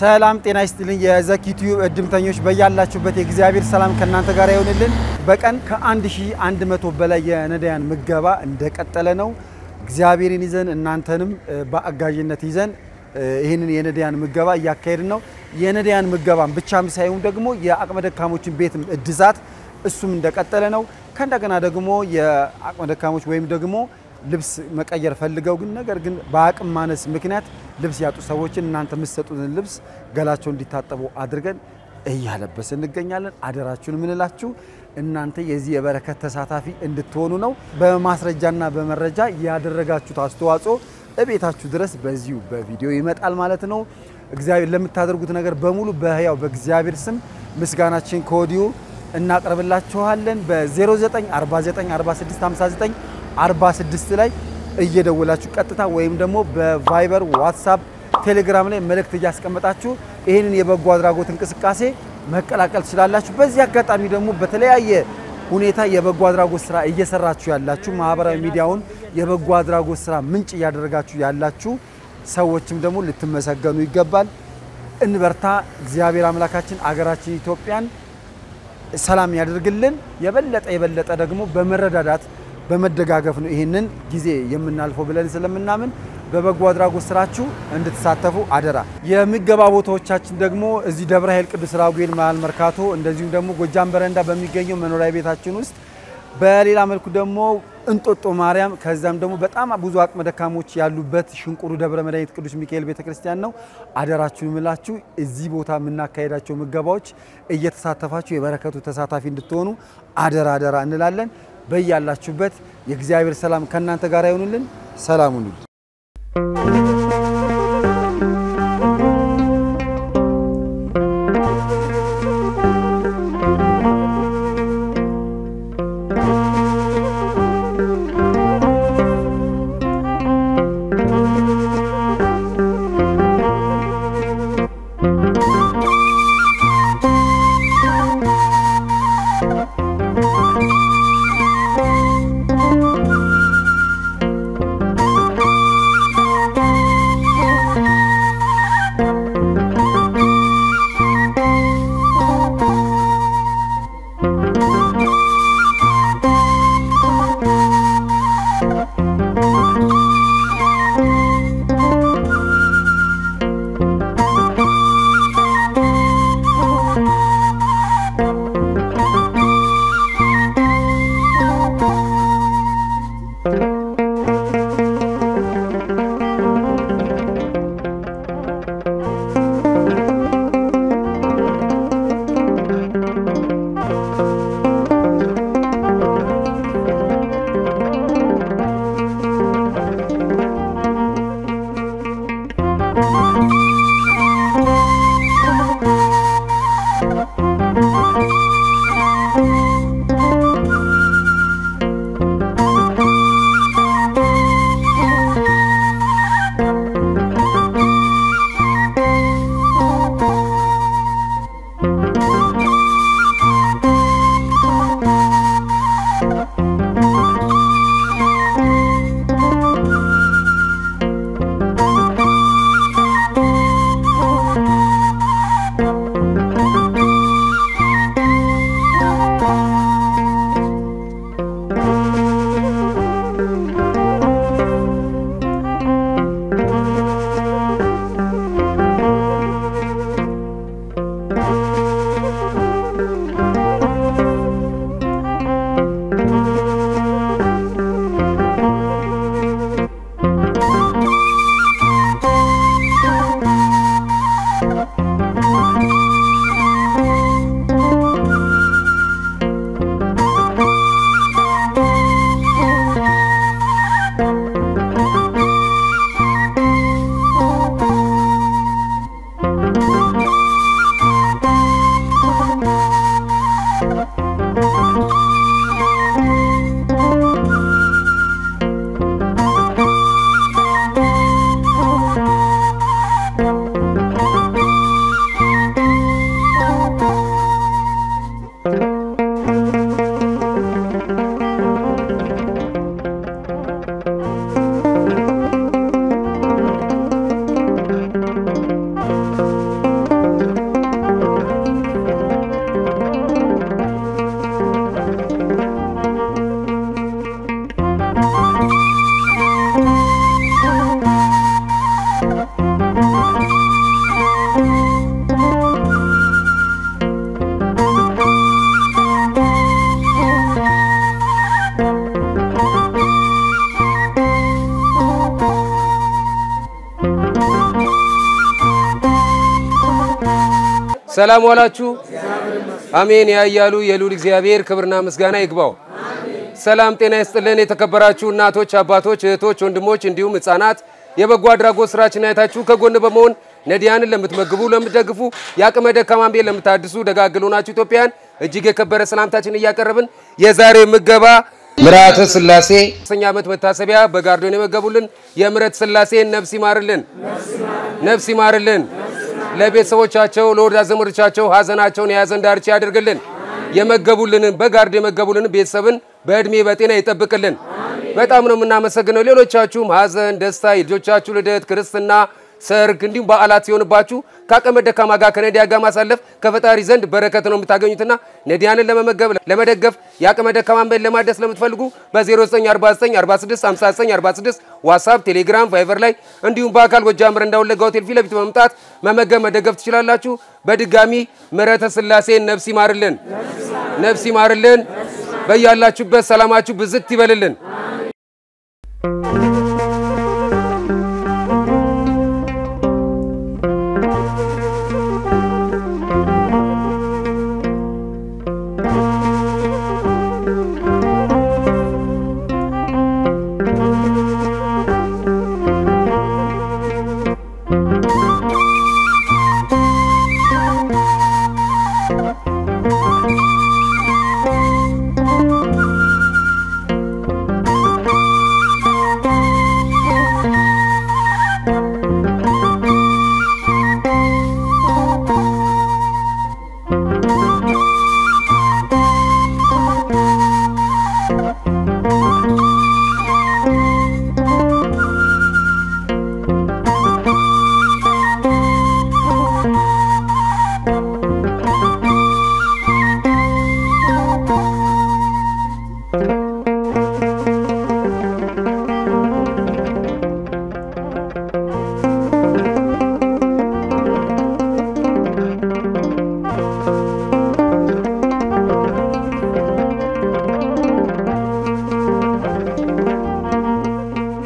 ሰላም ጤና ይስጥልኝ። የዘኪ ቲዩብ እድምተኞች በያላችሁበት የእግዚአብሔር ሰላም ከእናንተ ጋር ይሆንልን። በቀን ከ1100 በላይ የነዳያን ምገባ እንደቀጠለ ነው። እግዚአብሔርን ይዘን እናንተንም በአጋዥነት ይዘን ይህንን የነዳያን ምገባ እያካሄድን ነው። የነዳያን ምገባን ብቻም ሳይሆን ደግሞ የአቅመ ደካሞችን ቤት እድሳት እሱም እንደቀጠለ ነው። ከእንደገና ደግሞ የአቅመ ደካሞች ወይም ደግሞ ልብስ መቀየር ፈልገው ግን ነገር ግን በአቅም ማነስ ምክንያት ልብስ ያጡ ሰዎችን እናንተ የምትሰጡትን ልብስ ገላቸው እንዲታጠቡ አድርገን እያለበስ እንገኛለን። አደራችሁን የምንላችሁ እናንተ የዚህ የበረከት ተሳታፊ እንድትሆኑ ነው። በማስረጃና በመረጃ ያደረጋችሁት አስተዋጽኦ እቤታችሁ ድረስ በዚሁ በቪዲዮ ይመጣል ማለት ነው። እግዚአብሔር ለምታደርጉት ነገር በሙሉ በሕያው በእግዚአብሔር ስም ምስጋናችን ከወዲሁ እናቀርብላችኋለን። በ09494659 46 ላይ እየደወላችሁ ቀጥታ ወይም ደግሞ በቫይበር ዋትሳፕ፣ ቴሌግራም ላይ መልእክት እያስቀመጣችሁ ይህንን የበጎ አድራጎት እንቅስቃሴ መቀላቀል ትችላላችሁ። በዚህ አጋጣሚ ደግሞ በተለያየ ሁኔታ የበጎ አድራጎት ስራ እየሰራችሁ ያላችሁ ማህበራዊ ሚዲያውን የበጎ አድራጎት ስራ ምንጭ እያደረጋችሁ ያላችሁ ሰዎችም ደግሞ ልትመሰገኑ ይገባል። እንበርታ። እግዚአብሔር አምላካችን አገራችን ኢትዮጵያን ሰላም ያደርግልን። የበለጠ የበለጠ ደግሞ በመረዳዳት በመደጋገፍ ነው ይህንን ጊዜ የምናልፈው ብለን ስለምናምን በበጎ አድራጎት ስራችሁ እንድትሳተፉ አደራ። የምገባ ቦታዎቻችን ደግሞ እዚህ ደብረ ኃይል ቅዱስ ራጉኤል መሀል መርካቶ፣ እንደዚሁም ደግሞ ጎጃም በረንዳ በሚገኘው መኖሪያ ቤታችን ውስጥ፣ በሌላ መልኩ ደግሞ እንጦጦ ማርያም፣ ከዛም ደግሞ በጣም ብዙ አቅመ ደካሞች ያሉበት ሽንቁሩ ደብረ መድኃኒት ቅዱስ ሚካኤል ቤተክርስቲያን ነው። አደራችሁን ምላችሁ እዚህ ቦታ የምናካሄዳቸው ምገባዎች እየተሳተፋችሁ የበረከቱ ተሳታፊ እንድትሆኑ አደራ አደራ እንላለን። በያላችሁበት የእግዚአብሔር ሰላም ከእናንተ ጋር ይሆኑልን። ሰላም ሁኑልን። ሰላም ዋላችሁ። አሜን ያያሉ የሉል እግዚአብሔር ክብርና ምስጋና ይግባው። ሰላም ጤና ይስጥልን። የተከበራችሁ እናቶች፣ አባቶች፣ እህቶች፣ ወንድሞች እንዲሁም ህጻናት የበጎ አድራጎት ስራችን አይታችሁ ከጎን በመሆን ነዲያንን ለምትመግቡ፣ ለምትደግፉ፣ የአቅመ ደካማን ቤት ለምታድሱ ደጋግሉ ናችሁ ኢትዮጵያን እጅግ የከበረ ሰላምታችን እያቀረብን የዛሬ ምገባ ምርዓተ ስላሴ ሶስተኛ ዓመት መታሰቢያ በጋርዶን የመገቡልን የምረት ስላሴን ነፍስ ይማርልን፣ ነፍስ ይማርልን። ለቤተሰቦቻቸው ለወዳጅ ዘመዶቻቸው ሀዘናቸውን የያዘን ዳርቻ ያደርግልን። የመገቡልንን በጋርዶ የመገቡልንን ቤተሰብን በእድሜ በጤና ይጠብቅልን። በጣም ነው የምናመሰግነው። ሌሎቻችሁም ሀዘን፣ ደስታ፣ የልጆቻችሁ ልደት፣ ክርስትና፣ ሰርግ እንዲሁም በዓላት ሲሆንባችሁ ከአቅመ ደካማ ጋር ከነዲያ ጋር ማሳለፍ ከፈጣሪ ዘንድ በረከት ነው የምታገኙትና ነዲያንን ለመመገብ ለመደገፍ የአቅመ ደካማን ቤት ለማደስ ለምትፈልጉ በ0949465946 ዋትሳፕ፣ ቴሌግራም፣ ቫይቨር ላይ እንዲሁም በአካል ጎጃም ረንዳ ወለጋ ሆቴል ፊት ለፊት በመምጣት መመገብ መደገፍ ትችላላችሁ። በድጋሚ ምሕረተ ስላሴን ነፍስ ይማርልን፣ ነፍስ ይማርልን። በያላችሁበት ሰላማችሁ ብዝት ይበልልን።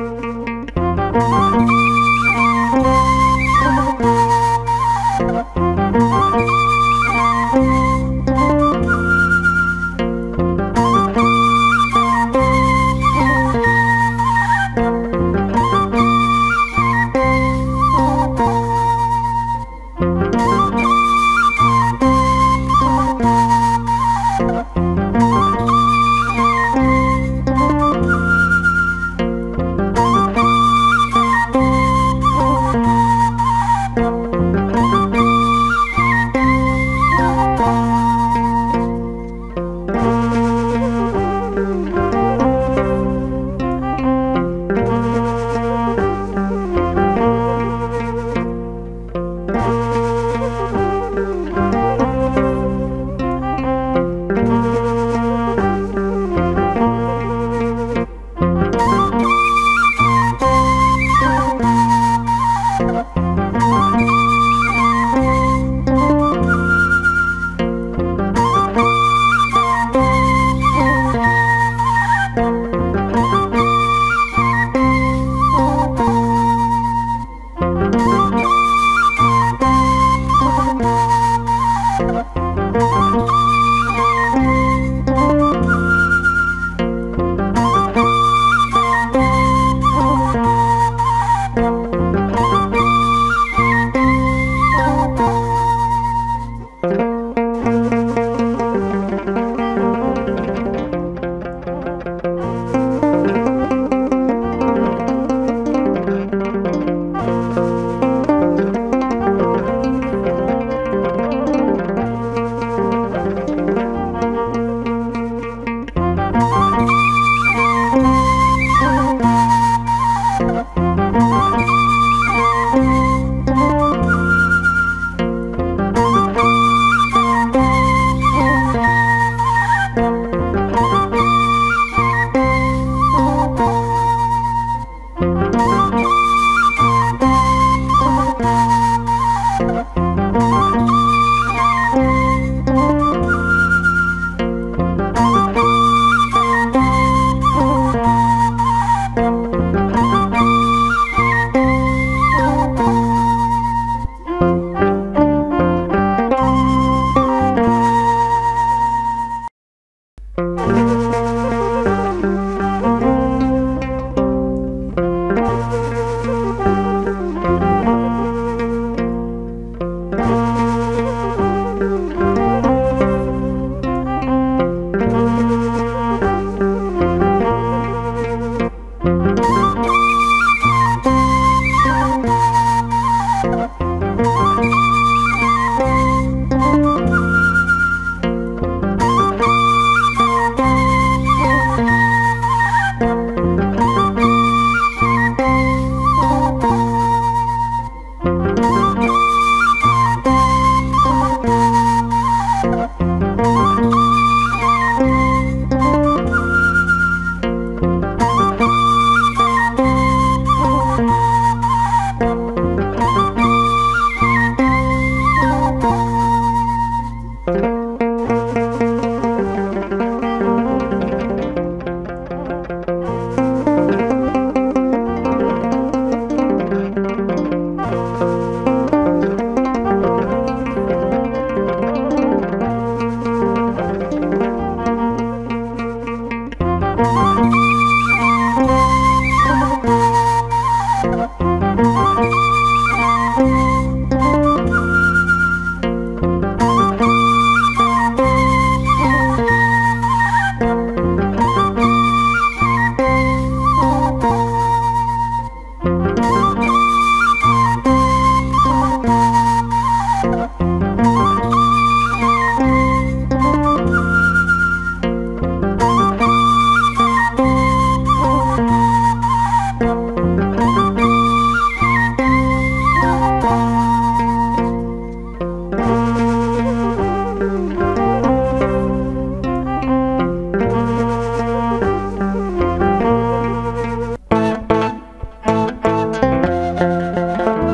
Thank you.